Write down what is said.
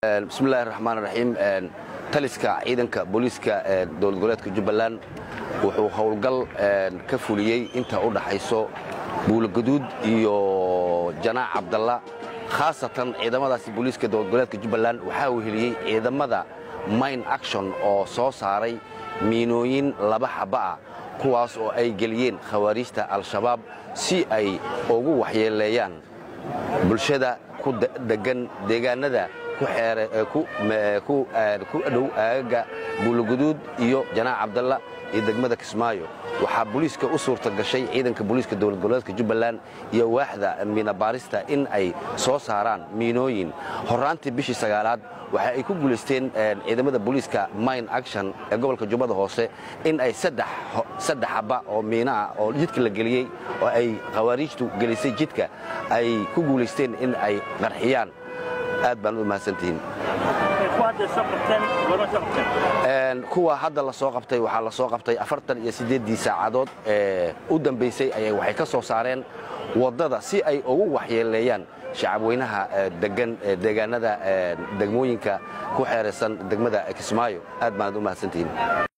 bismillahi raxmaan raxiim taliska ciidanka booliiska dowlad goboleedka jubbaland wuxuu howlgal ka fuliyey inta u dhaxayso buulogaduud iyo janaac cabdalla khaasatan ciidamadaasi booliiska dowlad goboleedka jubbaland waxaa weheliyey ciidamada mine action oo soo saaray miinooyin laba xaba ah kuwaas oo ay geliyeen khawaariijta al-shabaab si ay ugu waxyeeleeyaan bulshada ku degan deegaanada ku dhow aagaga buuloguduud iyo janaac cabdalla iyo degmada kismaayo waxaa booliiska u suurta gashay ciidanka booliiska dowlad goboleedka jubbaland iyo waaxda miinabaarista in ay soo saaraan miinooyin horraantii bishii sagaalaad waxa ay ku guulaysteen ciidamada booliiska mine action ee gobolka jubbada hoose in ay saddex xaba oo miina ah oo jidka la geliyey oo ay khawaariijtu gelisay jidka ay ku guulaysteen in ay qarxiyaan aad baan u mahadsantihiin kuwa hadda la soo qabtay waxaa la soo qabtay afartan iyo siddeeddii saacadood ee u dambaysay ayay waxay ka soo saareen waddada si ay ugu waxyeeleeyaan shacabweynaha degan deegaanada degmooyinka ku xeeraysan degmada kismaayo aad baanad u mahadsantihiin